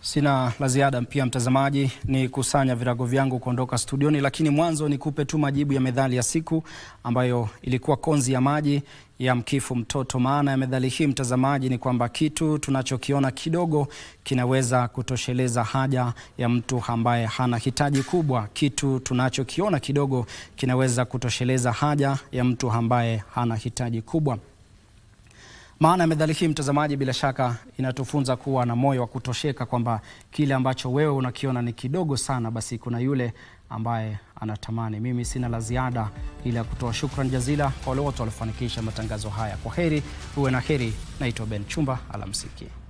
Sina la ziada pia mtazamaji, ni kusanya virago vyangu kuondoka studioni, lakini mwanzo nikupe tu majibu ya methali ya siku ambayo ilikuwa konzi ya maji ya mkifu mtoto. Maana ya methali hii mtazamaji ni kwamba kitu tunachokiona kidogo kinaweza kutosheleza haja ya mtu ambaye hana hitaji kubwa. Kitu tunachokiona kidogo kinaweza kutosheleza haja ya mtu ambaye hana hitaji kubwa. Maana ya methali hii mtazamaji, bila shaka inatufunza kuwa na moyo wa kutosheka, kwamba kile ambacho wewe unakiona ni kidogo sana, basi kuna yule ambaye anatamani. Mimi sina la ziada ila ya kutoa shukrani jazila kwa wale wote waliofanikisha matangazo haya. Kwa heri, uwe na heri. Naitwa Ben Chumba, alamsiki.